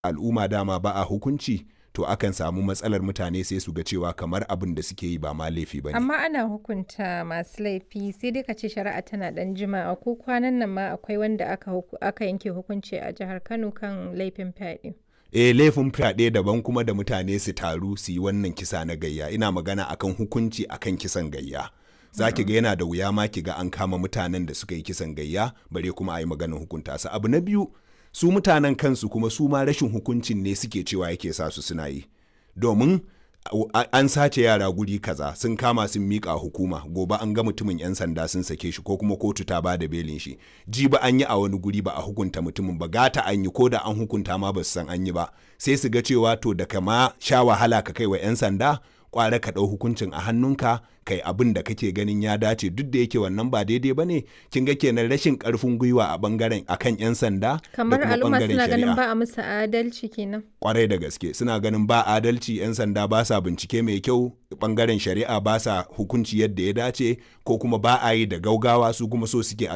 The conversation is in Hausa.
al'umma dama ba a hukunci to akan samu matsalar mutane sai su ga cewa kamar abin da suke yi ba ma laifi ba ne. Amma ana hukunta masu laifi sai dai ka ce shari'a tana ɗan jima'a ko kwanan nan ma akwai wanda aka, aka yanke hukunci a jihar Kano kan laifin fyaɗe. e laifin fyaɗe daban kuma da mutane su taru su yi wannan kisa na gayya ina magana akan hukunci akan kisan gayya za ki ga yana da wuya ma ki ga an kama mutanen da suka yi kisan gayya bare kuma a yi maganin hukunta su abu na biyu su mutanen kansu kuma su ma rashin hukuncin ne suke cewa yake sa su suna yi domin an sace yara guri kaza sun kama sun mika hukuma gobe an ga mutumin yan sanda sun sake shi ko kuma kotu ta ba da belin shi ji ba an yi a wani guri ba a hukunta mutumin ba gata an yi ko da an hukunta ma ba su san an yi ba sai su ga cewa to da kama sha wahala ka kai wa yan sanda kwara ka ɗau hukuncin a hannunka kai abin da kake ganin ya dace duk da yake wannan ba daidai ba ne kin ga kenan rashin karfin gwiwa a bangaren akan yan sanda kamar al'umma suna ganin ba a musu adalci kenan kwarai da gaske suna ganin ba adalci yan sanda ba sa bincike mai kyau bangaren shari'a ba sa hukunci yadda ya dace ko kuma ba a yi da gaugawa su kuma so suke a